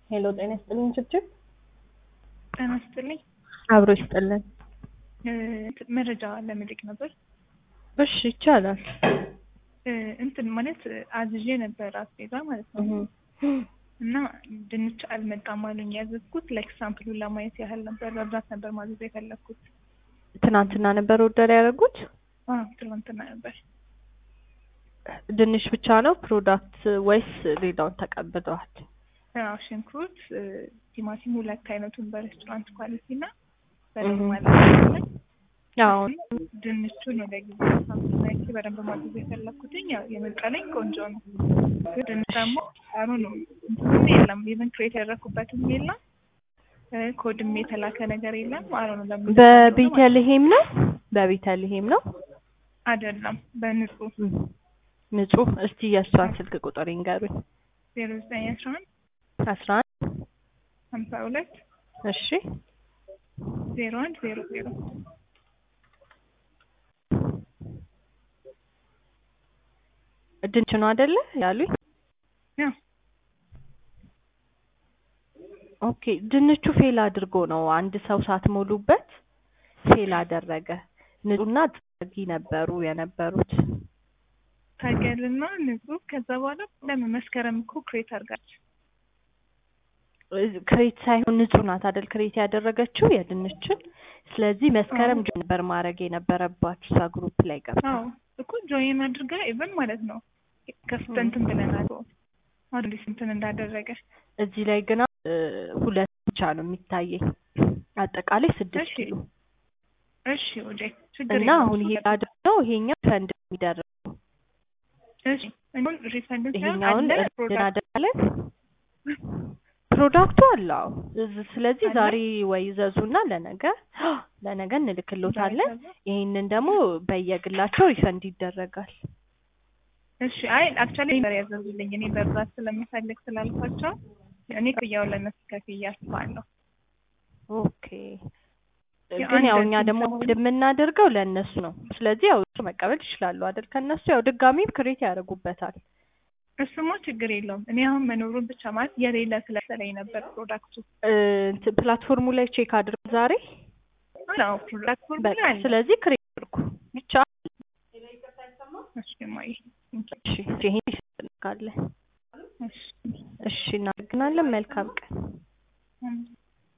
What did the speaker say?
ሄሎ ጤና ይስጥልኝ ችብችብ ጤና ይስጥልኝ። አብሮ ይስጥልን። እ መረጃ ለመጠየቅ ነበር። እሺ ይቻላል። እ እንትን ማለት አዝዤ ነበር አስቤዛ ማለት ነው እህ እና ድንች አልመጣም አሉኝ። ያዘዝኩት ላይክ ሳምፕሉን ለማየት ያህል ነበር። በብዛት ነበር ማዘዝ የፈለግኩት። ትናንትና ነበር ኦርደር ያደረጉት። አ ትናንትና ነበር። ድንች ብቻ ነው ፕሮዳክት ወይስ ሌላውን ተቀብለዋል? ያው ሽንኩርት፣ እ ቲማቲም ሁለት አይነቱን በሬስቶራንት ኳሊቲ እና እህ በኖርማል ማለት ያው ድንቹን ወደ ጊዜ ሳምፕል አይቼ በደንብ ማዘዝ የፈለግኩትኝ ያው የመቀለኝ ቆንጆ ነው። ግን ድንች ደግሞ አሩ ነው እንትንም የለም ኢቨን ክሬት ያደረኩበትም የለም እ ኮድም የተላከ ነገር የለም። አሩ ነው ለምን በቤተልሔም ነው በቤተልሔም ነው አይደለም በንጹህ እም ንጹህ። እስቲ የእሷን ስልክ ቁጥር ይንገሩኝ። ዜሮ ዘጠኝ አስራ አንድ አስራ አንድ ሀምሳ ሁለት እሺ ዜሮ አንድ ዜሮ ዜሮ ድንች ነው አይደለ ያሉኝ? ያው ኦኬ ድንቹ ፌል አድርጎ ነው አንድ ሰው ሳትሞሉበት ፌል አደረገ። ንጹህና ጥጊ ነበሩ የነበሩት። ታገልና ንጹህ ከዛ በኋላ ለምን መስከረም እኮ ክሬት አድርጋች ክሬት ሳይሆን ንጹህ ናት አይደል ክሬት ያደረገችው የድንችን። ስለዚህ መስከረም ጆይን ነበር ማድረግ የነበረባችሁ እዛ ግሩፕ ላይ ገብታ። አዎ እኮ ጆይን አድርጋ ኢቨን ማለት ነው ከፍተንትን ብለናል አዲስ እንትን እንዳደረገ እዚህ ላይ ግና እ ሁለት ብቻ ነው የሚታየኝ አጠቃላይ ስድስት እሺ ኪሎ እሺ ወዴ ችግር እና አሁን ይሄ አድርገው ይሄኛው ፈንድ የሚደረገው እሺ አሁን ሪፈንድ ይሄኛውን አለ ሪፈንድ ፕሮዳክት እናደርጋለን። ፕሮዳክቱ አለ አዎ። እዝ- ስለዚህ አለ? ዛሬ ወይ ዘዙና ለነገ ለነገ እንልክሎታለን። ይሄንን ደግሞ በየግላቸው ሪፈንድ ይደረጋል። እሺ አይ አክቹዋሊ ነበር ያዘዙልኝ እኔ በብዛት ስለምፈልግ ስላልኳቸው እኔ ክፍያውን ለእነሱ ከፍዬ አስባለሁ። ኦኬ ያው ግን ያው አንድ እኛ እንትን ደግሞ ስለሆነ- እንደምናደርገው ለእነሱ ነው። ስለዚህ ያው እሱ መቀበል ይችላሉ አይደል? ከእነሱ ያው ድጋሚም ክሬት ያደርጉበታል። እሱማ ችግር የለውም። እኔ አሁን መኖሩን ብቻ ማለት የሌለ ስለሰለኝ ነበር ፕሮዳክቱ እ እንትን ፕላትፎርሙ ላይ ቼክ አድርጉ ዛሬ። ነው ፕሮዳክቱ በቃ ስለዚህ ክሬት አድርጉ ብቻ። እሺ ማይ እሺ ይሄን ይፈልጋለን። እሺ እሺ እናመሰግናለን። መልካም ቀን። እም